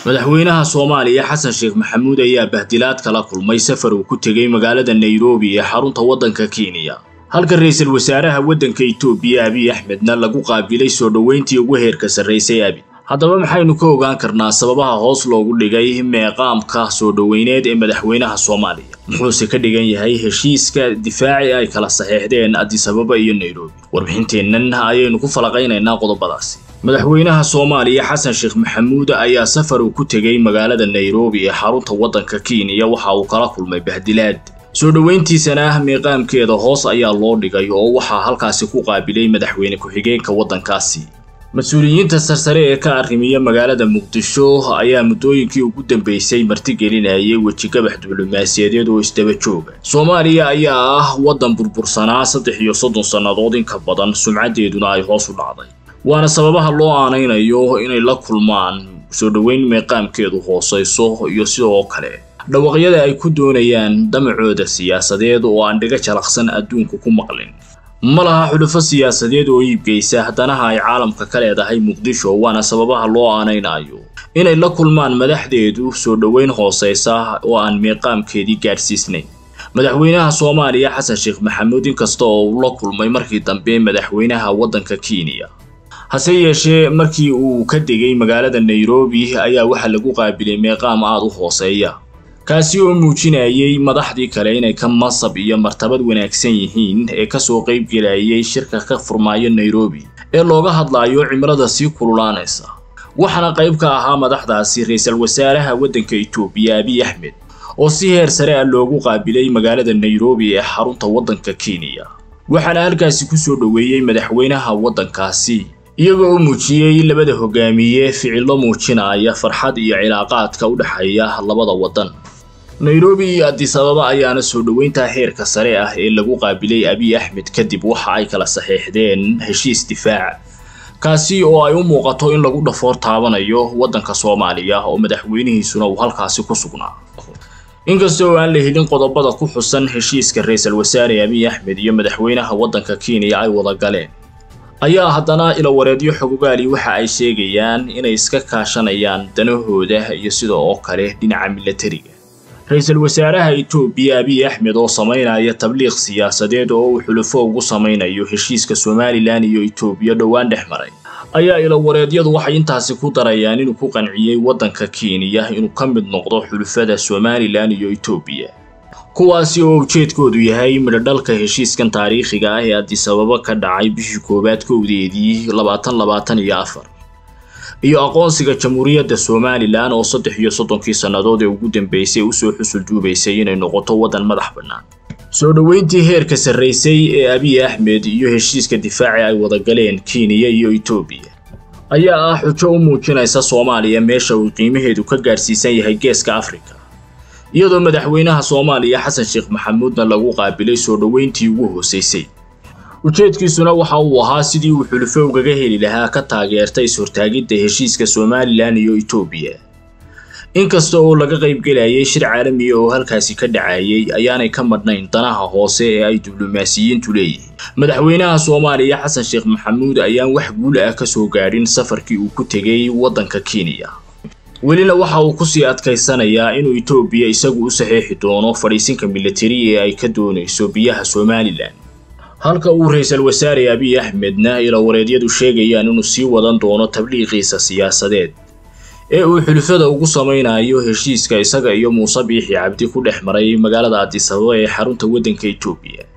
madaxweynaha soomaaliya xasan sheekh maxamuud ayaa bahdilaad kala kulmay safar uu ku tegey magaalada nairobi ee xarunta waddanka kenya halka ra-iisul wasaaraha waddanka itoobiya abiy axmedna lagu qaabilay soo dhoweyntii ugu heerka sarraysay abi haddaba maxaynu ka ogaan karnaa sababaha hoos loogu dhigay meeqaamka soo dhoweyneed ee madaxweynaha soomaaliya muxuuse ka dhigan yahay heshiiska difaaci ay kala saxeexdeen adisababa iyo nairobi warbixinteennan ayaynu ku falaqaynaynaa qodobadaasi madaxweynaha soomaaliya xasan sheekh maxamuud ayaa safar uu ku tegey magaalada nairobi ee xarunta waddanka kenya waxa uu kala kulmay bahdilaad soo dhoweyntiisana ah meeqaamkeeda hoos ayaa loo dhigay oo waxaa halkaasi ku qaabilay madaxweyne ku-xigeenka waddankaasi mas-uuliyiinta sarsare ee ka arrimiya magaalada muqdisho ayaa muddooyinkii ugu dambeysay martigelinayay wejigabax diblomaasiyadeed oo isdaba jooga soomaaliya ayaa ah waddan burbursanaa saddex iyo soddon sannadood in ka badan sumcaddeeduna ay hoos u dhacday waana sababaha loo aanaynayo inay la kulmaan soo dhoweyn meeqaamkeedu hoosayso iyo sidoo kale dhawaqyada ay ku doonayaan damacooda siyaasadeed oo aan dhiga jalaqsan adduunku ku maqlin ma laha xulufo siyaasadeed oo iibgeysa danaha ay caalamka ka leedahay muqdisho waana sababaha loo aanaynayo inay la kulmaan madaxdeedu soo dhoweyn hoosaysa oo aan meeqaamkeedii gaadhsiisnayn madaxweynaha soomaaliya xasan sheekh maxamuud inkasta oo uu la kulmay markii dambe madaxweynaha waddanka kenya hase yeeshee markii uu ka degay magaalada nairobi ayaa waxaa lagu qaabilay meeqaam aada u hooseeya kaasi oo muujinayay madaxdii kale inay ka masab iyo martabad wanaagsan yihiin ee kasoo qayb gelayay shirka ka furmaayo nairobi ee looga hadlayo cimilada sii kululaanaysa waxaana qayb ka ahaa madaxdaasi ra-iisul wasaaraha waddanka itoobiya abiy axmed oo si heer sare ah loogu qaabilay magaalada nairobi ee xarunta waddanka kenya waxaana halkaasi kusoo dhoweeyey madaxweynaha waddankaasi iyaga oo muujiyey labada hogaamiye ficillo muujinaya farxad iyo cilaaqaadka u dhexeeya labada waddan nairobi iyo adisababa ayaana soo dhoweynta heerka sare ah ee lagu qaabilay abiy axmed kadib waxa ay kala saxeexdeen heshiis difaaca kaasi oo ay u muuqato in lagu dhafoor taabanayo waddanka soomaaliya oo madaxweynihiisuna uu halkaasi ku sugnaa inkasta oo aan la helin qodobada ku xusan heshiiska ra-iisul wasaare abiy axmed iyo madaxweynaha waddanka kenya ay wada galeen ayaa haddana ilawareedyo xogogaali waxa ay sheegayaan inay iska kaashanayaan danahooda iyo sida oo kale dhinaca milatariga ra-iisul wasaaraha itoobiya abiy axmed oo samaynaya tabliiq siyaasadeed oo uu xulufo ugu samaynayo heshiiska somalilan iyo itoobiya dhowaan dhex maray ayaa ilawareedyadu waxay intaasi ku darayaan inuu ku qanciyey waddanka kenya inuu ka mid noqdo xulufada somalilan iyo itoobiya kuwaasi oo ujeedkoodu yahay midhodhalka heshiiskan taariikhiga ah ee adisababa ka dhacay bishii koowaad kowdeedii labaatan labaatan iyo afar iyo aqoonsiga jamhuuriyadda somalilan oo saddex iyo soddonkii sannadood ee ugu dambeysay usoo xusul duubaysay inay noqoto waddan madax bannaan soo dhoweyntii heerka sarraysay ee abiy axmed iyo heshiiska difaaci ay wada galeen kenya iyo itoobiya ayaa ah xujo u muujinaysa soomaaliya meesha uu qiimaheedu ka gaadhsiisan yahay geeska afrika iyadoo madaxweynaha soomaaliya xasan sheekh maxamuudna lagu qaabilay soo dhoweyntii ugu hoosaysay ujeedkiisuna waxa uu ahaa sidii uu xulufo ugaga heli lahaa ka taageerta is-hortaagidda heshiiska somalilan iyo itoobiya inkasta oo laga qaybgelayay shir caalamiya oo halkaasi ka dhacayay ayaanay ka madhnayn danaha hoose ee ay diblomaasiyiintu leeyihiin madaxweynaha soomaaliya xasan sheekh maxamuud ayaan wax guul ah ka soo gaadhin safarkii uu ku tegey waddanka kenya welina waxa uu kusii adkaysanayaa inuu itoobiya isagu u saxeexi doono fadhiisinka militari ee ay ka doonayso biyaha somalilan halka uu ra-iisul wasaare abiy axmedna ilawareedyadu sheegayaan inuu sii wadan doono tabliiqiisa siyaasadeed ee uu xulufada ugu samaynayo heshiiska isaga iyo muuse biixi cabdi ku dhex maray magaalada adisababa ee xarunta waddanka itoobiya